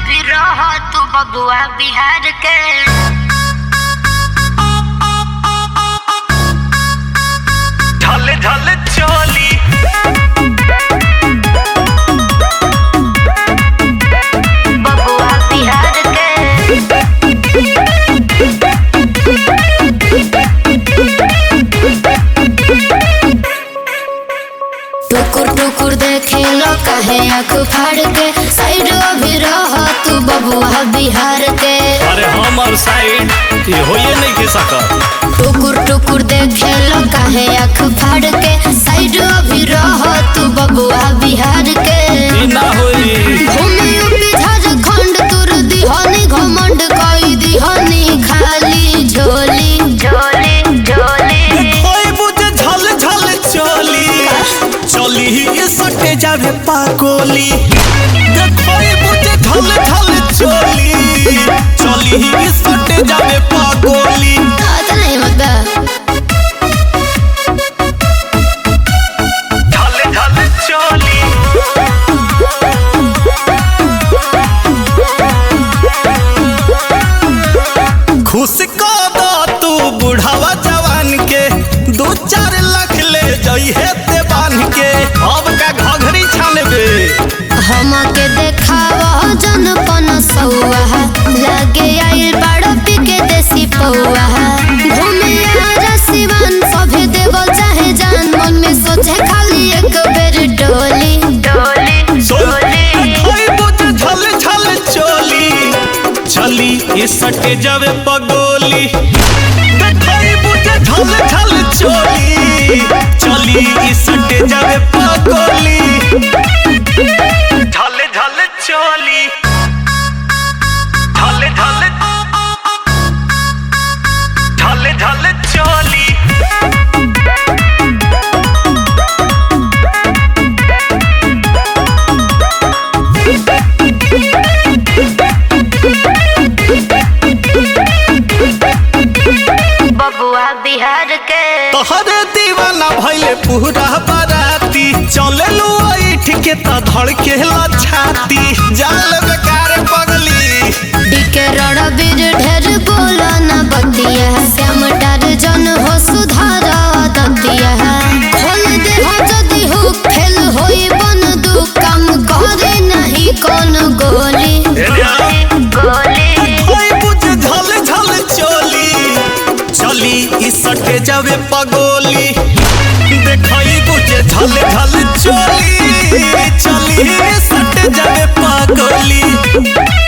अभी रह तू बबुआ बिहार के ढल ढल चोली बबुआ बिहार के टुकुर टुकुर देखे लो कहे आँख फाड़ के साइड अभी रह तू बबुआ बिहार के अरे हमर साइड ये होइए नहीं के सकत टुकुर टुकुर देखे लो कहे आँख फाड़ के साइड अभी रह तू बबुआ बिहार के ई ना होई घूमे यूपी झारखंड तुर दिहनी घमंड कई दिहनी खाली झोली झोली झोली होई बुझे झल झल चोली चली ही सटे जावे पाकोली देखोई बुझे झल झल चोली चली ही सटे जावे पाकोली आता नहीं मत झल झल चोली खुश कर दो तू बुढ़ावा जवान के दो चार लाख ले जइहे ते बांध के अब का घघरी छानबे हमके देखावा जनपन सौआ लगे आइल बड़ पिके देसी पौआ घूमे आरा सिवान सभे देवल चाहे जान मन में सोचे खाली एक बेर डोली झोली झोली होई बुझ झल झल चोली चली ई सटे जावे पगोली देखई बुझ झल झल चोली चली ई सटे जावे पगोली झल झल चोली झल झल झल झल चोली बबुआ बिहार के तोहरे दीवाना भइले पूरा बाराती चले लो ऐठ के त धड़के ला छाती जाल बेकार पगली डीके रणबीर ढेर बोला न बतिया श्याम डार जन हो सुधार दतिया खोल दे हो जदि हो फेल होई बन दू काम करे नहीं कौन गोली गोली ओए बुझ झल झल चोली चली ई सटे जावे पगोली देखई बुझ झल झल चोली चली ई सटे जावे पगोली